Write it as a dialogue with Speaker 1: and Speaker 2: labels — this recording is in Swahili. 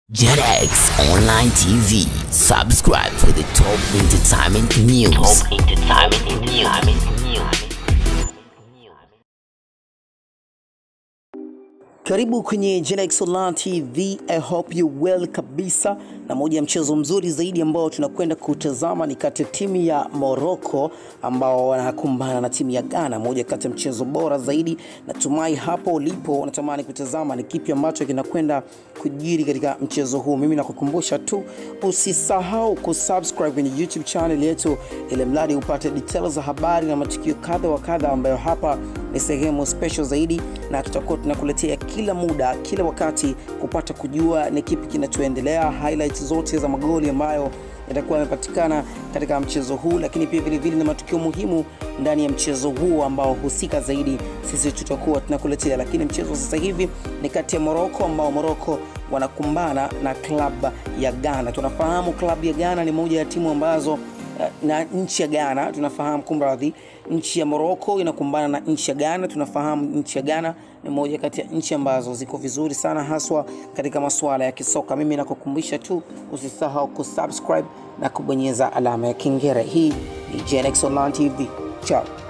Speaker 1: JetX Online TV. Subscribe for the top entertainment news. Top entertainment news.
Speaker 2: Karibu kwenye Genex Online TV. I hope you well kabisa. Na moja ya mchezo mzuri zaidi ambao tunakwenda kutazama ni kati ya timu ya Morocco ambao wanakumbana na timu ya Ghana, moja kati ya mchezo bora zaidi. Natumai hapo ulipo unatamani kutazama ni kipi ambacho kinakwenda kujiri katika mchezo huu. Mimi nakukumbusha tu usisahau kusubscribe kwenye YouTube channel yetu, ili mradi upate details za habari na matukio kadha wa kadha, ambayo hapa ni sehemu special zaidi, na tutakuwa tunakuletea kila muda, kila wakati kupata kujua ni kipi kinachoendelea, highlights zote za magoli ambayo yatakuwa yamepatikana katika mchezo huu, lakini pia vilevile na matukio muhimu ndani ya mchezo huu ambao husika zaidi sisi tutakuwa tunakuletea. Lakini mchezo sasa hivi ni kati ya Morocco ambao Morocco wanakumbana na klabu ya Ghana. Tunafahamu klabu ya Ghana ni moja ya timu ambazo na nchi ya Ghana tunafahamu, kumradhi, nchi ya Morocco inakumbana na nchi ya Ghana. Tunafahamu nchi ya Ghana ni moja kati ya nchi ambazo ziko vizuri sana haswa katika masuala ya kisoka. Mimi nakukumbusha tu usisahau kusubscribe na kubonyeza alama ya kengele. Hii ni Genex Online TV. Ciao.